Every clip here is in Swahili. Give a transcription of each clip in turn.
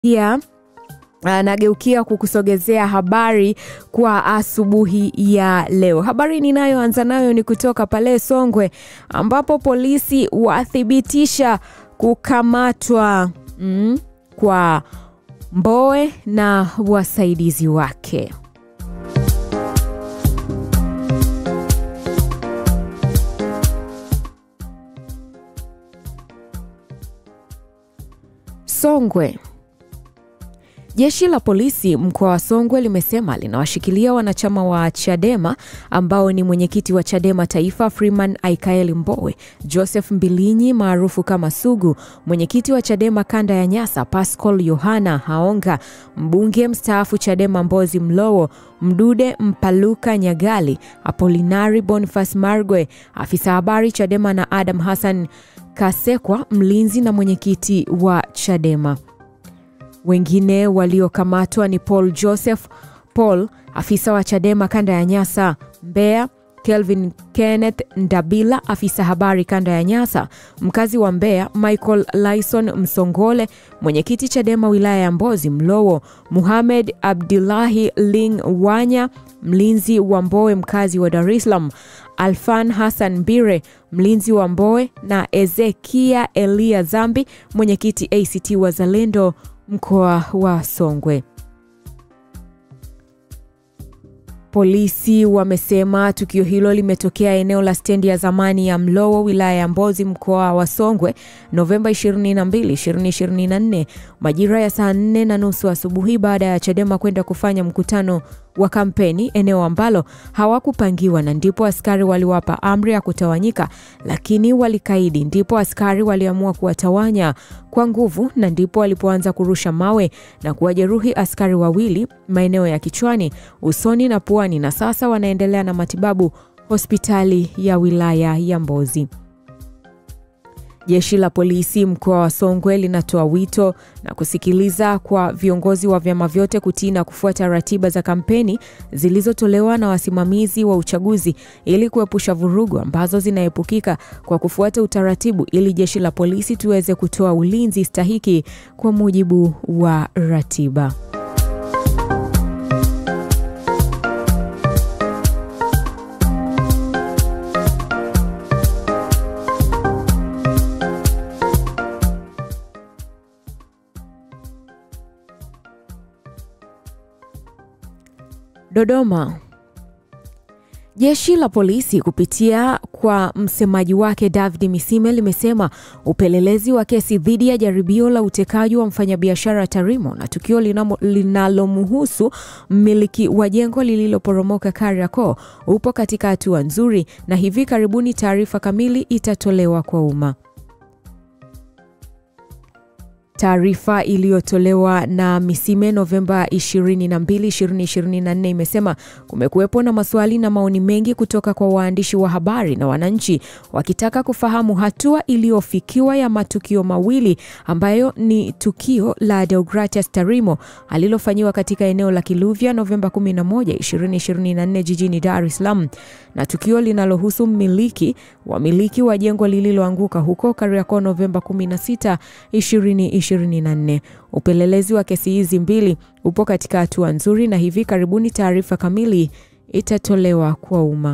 pia anageukia kukusogezea habari kwa asubuhi ya leo. Habari ninayoanza nayo ni kutoka pale Songwe ambapo polisi wathibitisha kukamatwa mm, kwa Mbowe na wasaidizi wake. Songwe. Jeshi la polisi mkoa wa Songwe limesema linawashikilia wanachama wa Chadema ambao ni mwenyekiti wa Chadema Taifa Freeman Aikaeli Mbowe, Joseph Mbilinyi maarufu kama Sugu, mwenyekiti wa Chadema kanda ya Nyasa Pascal Yohana Haonga, mbunge mstaafu Chadema Mbozi Mlowo, Mdude Mpaluka Nyagali, Apolinari Boniface Margwe, afisa habari Chadema na Adam Hassan Kasekwa, mlinzi na mwenyekiti wa Chadema. Wengine waliokamatwa ni Paul Joseph Paul, afisa wa Chadema kanda ya Nyasa Mbeya, Kelvin Kenneth Ndabila, afisa habari kanda ya Nyasa, mkazi wa Mbeya, Michael Lyson Msongole, mwenyekiti Chadema wilaya ya Mbozi Mlowo, Muhamed Abdullahi Ling Wanya, mlinzi wa Mbowe mkazi wa Dar es Salaam, Alfan Hassan Bire, mlinzi wa Mbowe na Ezekia Elia Zambi, mwenyekiti ACT Wazalendo mkoa wa Songwe. Polisi wamesema tukio hilo limetokea eneo la stendi ya zamani ya Mlowo wilaya ya Mbozi mkoa wa Songwe Novemba 22, 2024 majira ya saa 4 na nusu asubuhi baada ya Chadema kwenda kufanya mkutano wa kampeni eneo ambalo hawakupangiwa na ndipo askari waliwapa amri ya kutawanyika, lakini walikaidi. Ndipo askari waliamua kuwatawanya kwa nguvu na ndipo walipoanza kurusha mawe na kuwajeruhi askari wawili maeneo ya kichwani, usoni na puani, na sasa wanaendelea na matibabu hospitali ya wilaya ya Mbozi. Jeshi la polisi mkoa wa Songwe linatoa wito na kusikiliza kwa viongozi wa vyama vyote kutii na kufuata ratiba za kampeni zilizotolewa na wasimamizi wa uchaguzi ili kuepusha vurugu ambazo zinaepukika kwa kufuata utaratibu ili jeshi la polisi tuweze kutoa ulinzi stahiki kwa mujibu wa ratiba. Dodoma. Jeshi la polisi kupitia kwa msemaji wake David Misime limesema upelelezi wa kesi dhidi ya jaribio la utekaji wa mfanyabiashara Tarimo na tukio linalomhusu mmiliki wa jengo lililoporomoka Kariakoo upo katika hatua nzuri na hivi karibuni taarifa kamili itatolewa kwa umma. Taarifa iliyotolewa na Misime Novemba 22, 2024 imesema kumekuwepo na maswali na maoni mengi kutoka kwa waandishi wa habari na wananchi wakitaka kufahamu hatua iliyofikiwa ya matukio mawili ambayo ni tukio la Deogratias Tarimo alilofanyiwa katika eneo la Kiluvya Novemba 11, 2024 jijini Dar es Salaam na tukio linalohusu mmiliki wamiliki wa jengo lililoanguka huko Kariakoo Novemba 16, 2024. Upelelezi wa kesi hizi mbili upo katika hatua nzuri na hivi karibuni taarifa kamili itatolewa kwa umma.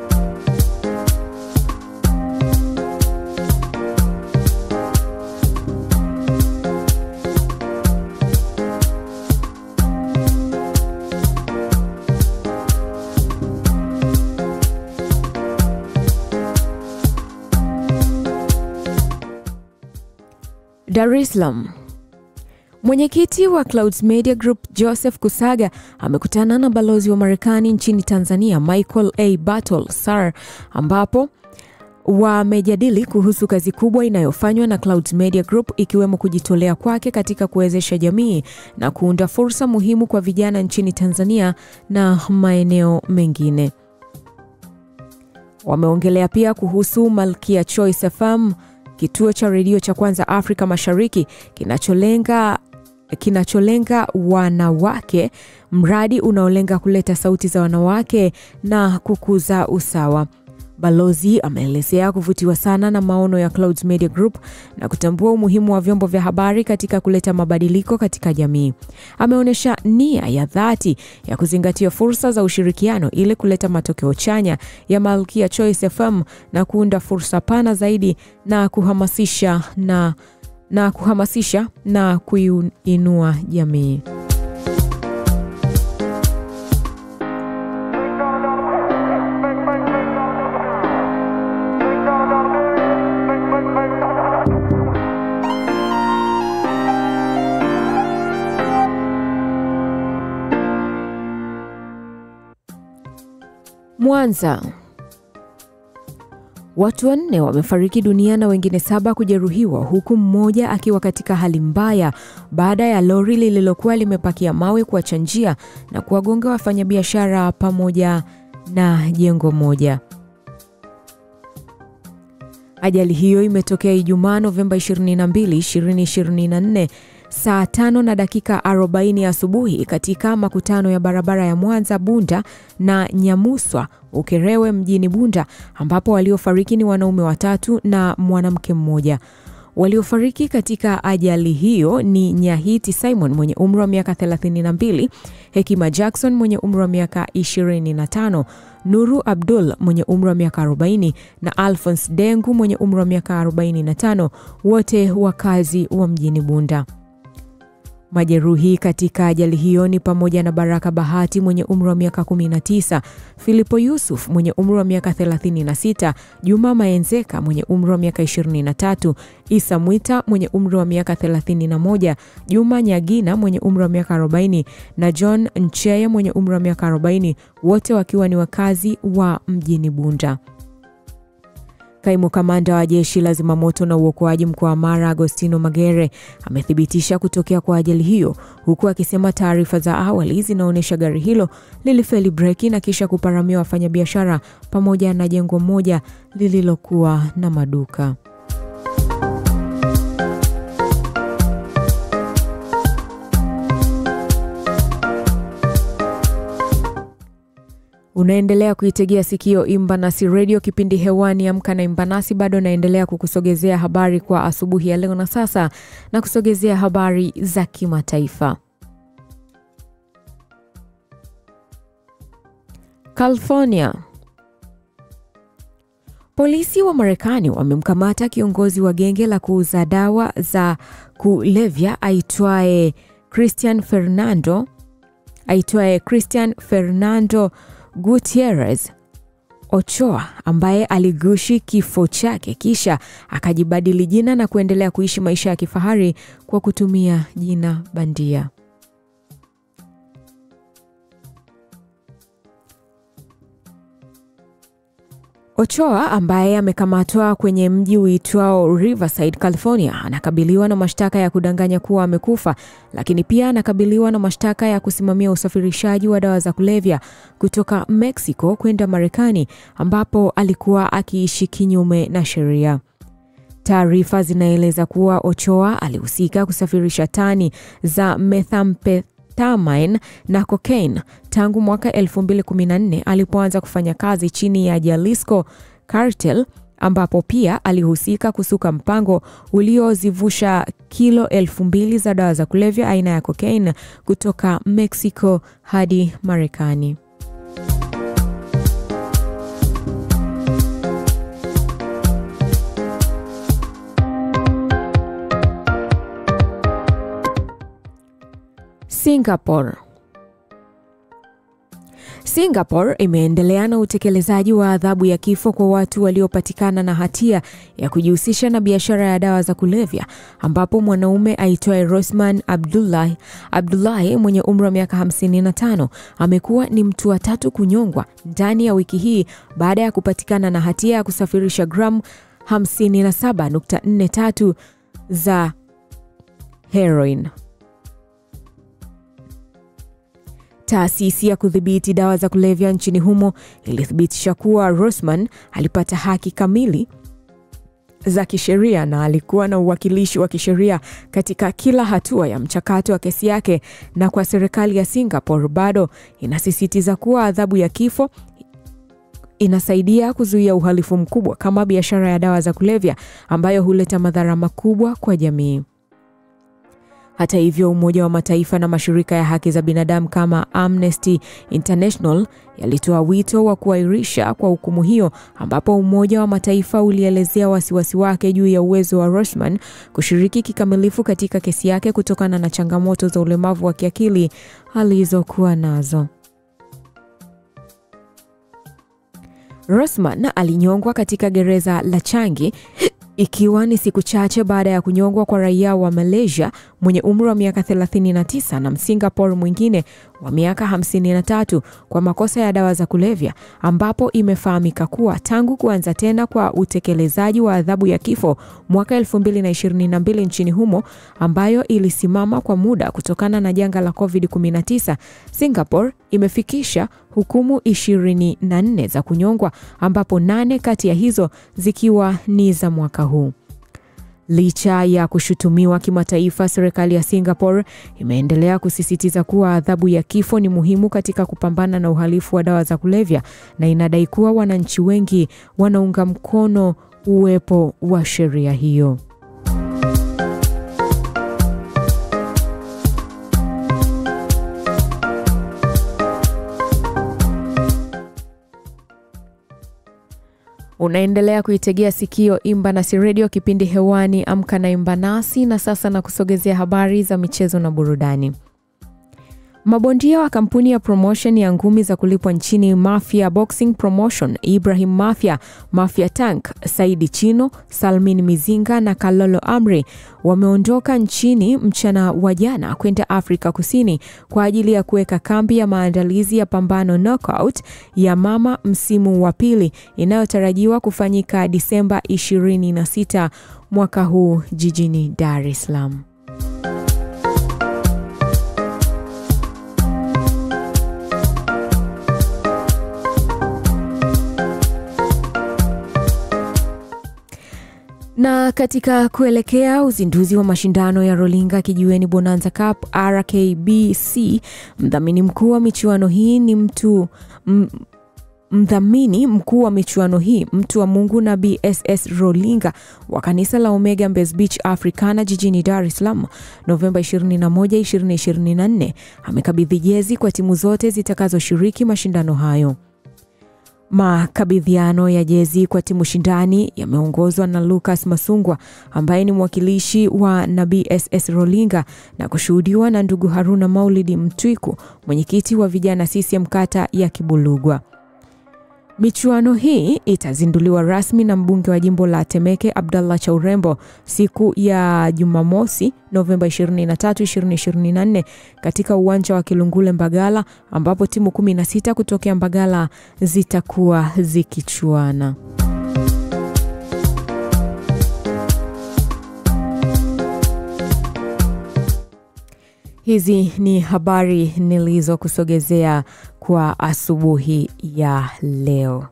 Dar es Salaam. Mwenyekiti wa Clouds Media Group Joseph Kusaga amekutana na balozi wa Marekani nchini Tanzania Michael A. Battle Sar ambapo wamejadili kuhusu kazi kubwa inayofanywa na Clouds Media Group ikiwemo kujitolea kwake katika kuwezesha jamii na kuunda fursa muhimu kwa vijana nchini Tanzania na maeneo mengine. Wameongelea pia kuhusu Malkia Choice FM kituo cha redio cha kwanza Afrika Mashariki kinacholenga kinacholenga wanawake, mradi unaolenga kuleta sauti za wanawake na kukuza usawa. Balozi ameelezea kuvutiwa sana na maono ya Clouds Media Group na kutambua umuhimu wa vyombo vya habari katika kuleta mabadiliko katika jamii. Ameonyesha nia ya dhati ya kuzingatia fursa za ushirikiano ili kuleta matokeo chanya ya Malkia Choice FM na kuunda fursa pana zaidi na kuhamasisha na, na kuhamasisha na kuinua jamii. Mwanza. Watu wanne wamefariki dunia na wengine saba kujeruhiwa huku mmoja akiwa katika hali mbaya baada ya lori lililokuwa limepakia mawe kuacha njia na kuwagonga wafanyabiashara pamoja na jengo moja. Ajali hiyo imetokea Ijumaa Novemba 22, 2024 saa tano na dakika 40 asubuhi katika makutano ya barabara ya Mwanza Bunda na Nyamuswa Ukerewe mjini Bunda, ambapo waliofariki ni wanaume watatu na mwanamke mmoja. Waliofariki katika ajali hiyo ni Nyahiti Simon mwenye umri wa miaka 32, Hekima Jackson mwenye umri wa miaka 25, Nuru Abdul mwenye umri wa miaka 40 na Alphonse Dengu mwenye umri wa miaka 45, wote wakazi wa mjini Bunda. Majeruhi katika ajali hiyo ni pamoja na Baraka Bahati mwenye umri wa miaka 19, Filipo Yusuf mwenye umri wa miaka 36, Juma Maenzeka mwenye umri wa miaka 23, Isa Mwita mwenye umri wa miaka 31, Juma Nyagina mwenye umri wa miaka 40 na John Ncheye mwenye umri wa miaka 40, wote wakiwa ni wakazi wa mjini Bunda. Kaimu kamanda wa jeshi la zimamoto na uokoaji mkoa wa Mara, Agostino Magere, amethibitisha kutokea kwa ajali hiyo, huku akisema taarifa za awali zinaonyesha gari hilo lilifeli breki na kisha kuparamia wafanyabiashara pamoja na jengo moja lililokuwa na maduka. Unaendelea kuitegea sikio Imbanasi Radio, kipindi hewani Amka na Imbanasi. Bado naendelea kukusogezea habari kwa asubuhi ya leo, na sasa na kusogezea habari za kimataifa. California. Polisi wa Marekani wamemkamata kiongozi wa genge la kuuza dawa za kulevya aitwaye Christian Fernando aitwaye Christian Fernando Gutierrez Ochoa ambaye aligushi kifo chake kisha akajibadili jina na kuendelea kuishi maisha ya kifahari kwa kutumia jina bandia. Ochoa ambaye amekamatwa kwenye mji uitwao Riverside, California, anakabiliwa na mashtaka ya kudanganya kuwa amekufa, lakini pia anakabiliwa na mashtaka ya kusimamia usafirishaji wa dawa za kulevya kutoka Mexico kwenda Marekani ambapo alikuwa akiishi kinyume na sheria. Taarifa zinaeleza kuwa Ochoa alihusika kusafirisha tani za methamphetamine na cocaine tangu mwaka 2014 alipoanza kufanya kazi chini ya Jalisco Cartel ambapo pia alihusika kusuka mpango uliozivusha kilo elfu mbili za dawa za kulevya aina ya cocaine kutoka Mexico hadi Marekani. Singapore. Singapore imeendelea na utekelezaji wa adhabu ya kifo kwa watu waliopatikana na hatia ya kujihusisha na biashara ya dawa za kulevya ambapo mwanaume aitwaye Rosman Abdullahi Abdullahi mwenye umri wa miaka 55 amekuwa ni mtu wa tatu kunyongwa ndani ya wiki hii baada ya kupatikana na hatia ya kusafirisha gramu 57.43 za heroin. Taasisi ya kudhibiti dawa za kulevya nchini humo ilithibitisha kuwa Rosman alipata haki kamili za kisheria na alikuwa na uwakilishi wa kisheria katika kila hatua ya mchakato wa kesi yake, na kwa serikali ya Singapore bado inasisitiza kuwa adhabu ya kifo inasaidia kuzuia uhalifu mkubwa kama biashara ya dawa za kulevya ambayo huleta madhara makubwa kwa jamii. Hata hivyo, Umoja wa Mataifa na mashirika ya haki za binadamu kama Amnesty International yalitoa wito wa kuahirisha kwa hukumu hiyo, ambapo Umoja wa Mataifa ulielezea wasiwasi wake juu ya uwezo wa Rosman kushiriki kikamilifu katika kesi yake kutokana na changamoto za ulemavu wa kiakili alizokuwa nazo. Rosman alinyongwa katika gereza la Changi ikiwa ni siku chache baada ya kunyongwa kwa raia wa Malaysia mwenye umri wa miaka 39 na Msingapore mwingine wa miaka 53 kwa makosa ya dawa za kulevya, ambapo imefahamika kuwa tangu kuanza tena kwa utekelezaji wa adhabu ya kifo mwaka 2022 nchini humo, ambayo ilisimama kwa muda kutokana na janga la COVID-19, Singapore imefikisha hukumu 24 za kunyongwa, ambapo nane kati ya hizo zikiwa ni za mwaka huu. Licha ya kushutumiwa kimataifa, serikali ya Singapore imeendelea kusisitiza kuwa adhabu ya kifo ni muhimu katika kupambana na uhalifu wa dawa za kulevya na inadai kuwa wananchi wengi wanaunga mkono uwepo wa sheria hiyo. Unaendelea kuitegea sikio Imba Nasi Redio, kipindi hewani Amka na Imba Nasi, na sasa na kusogezea habari za michezo na burudani. Mabondia wa kampuni ya promotion ya ngumi za kulipwa nchini Mafia Boxing Promotion, Ibrahim Mafia, Mafia Tank, Saidi Chino, Salmin Mizinga na Kalolo Amri wameondoka nchini mchana wa jana kwenda Afrika Kusini kwa ajili ya kuweka kambi ya maandalizi ya pambano knockout ya mama msimu wa pili inayotarajiwa kufanyika Disemba 26 mwaka huu jijini Dar es Salaam. Na katika kuelekea uzinduzi wa mashindano ya Rolinga Kijiweni Bonanza Cup RKBC, mdhamini mkuu wa michuano hii ni mtu m, mdhamini mkuu wa michuano hii mtu wa Mungu na BSS Rolinga wa kanisa la Omega Mbezi Beach Africana jijini Dar es Salaam Novemba 21, 2024 amekabidhi jezi kwa timu zote zitakazoshiriki mashindano hayo. Makabidhiano ya jezi kwa timu shindani yameongozwa na Lucas Masungwa ambaye ni mwakilishi wa na BSS Rolinga na kushuhudiwa na ndugu Haruna Maulidi Mtwiku, mwenyekiti wa vijana CCM kata ya Kibulugwa. Michuano hii itazinduliwa rasmi na mbunge wa jimbo la Temeke Abdallah Chaurembo siku ya Jumamosi Novemba 23, 2024 katika uwanja wa Kilungule Mbagala, ambapo timu 16 kutokea Mbagala zitakuwa zikichuana. Hizi ni habari nilizokusogezea kwa asubuhi ya leo.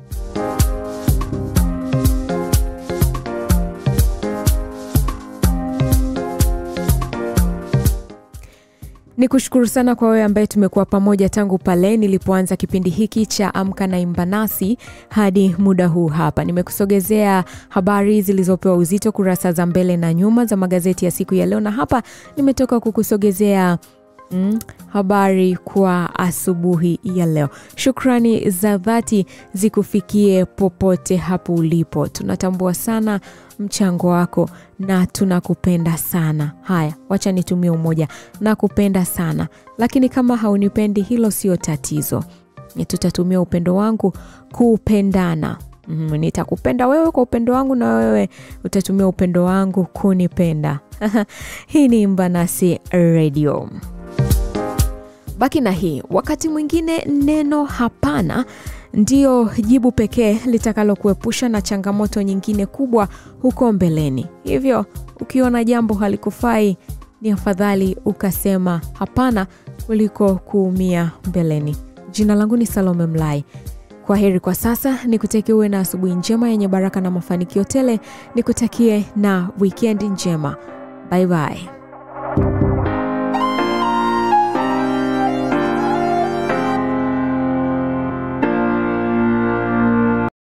Ni kushukuru sana kwa wewe ambaye tumekuwa pamoja tangu pale nilipoanza kipindi hiki cha Amka na Imba Nasi hadi muda huu hapa. Nimekusogezea habari zilizopewa uzito kurasa za mbele na nyuma za magazeti ya siku ya leo, na hapa nimetoka kukusogezea Mm, habari kwa asubuhi ya leo. Shukrani za dhati zikufikie popote hapo ulipo. Tunatambua sana mchango wako na tunakupenda sana. Haya, wacha nitumie umoja, nakupenda sana, lakini kama haunipendi hilo sio tatizo, tutatumia upendo wangu kupendana. Mm, nitakupenda wewe kwa upendo wangu na wewe utatumia upendo wangu kunipenda. Hii ni Imba Nasi Radio. Baki na hii. Wakati mwingine neno hapana ndio jibu pekee litakalokuepusha na changamoto nyingine kubwa huko mbeleni. Hivyo ukiona jambo halikufai, ni afadhali ukasema hapana kuliko kuumia mbeleni. Jina langu ni Salome Mlai. Kwa heri kwa sasa, nikutakie uwe na asubuhi njema yenye baraka na mafanikio tele. Nikutakie na wikendi njema. Bye bye.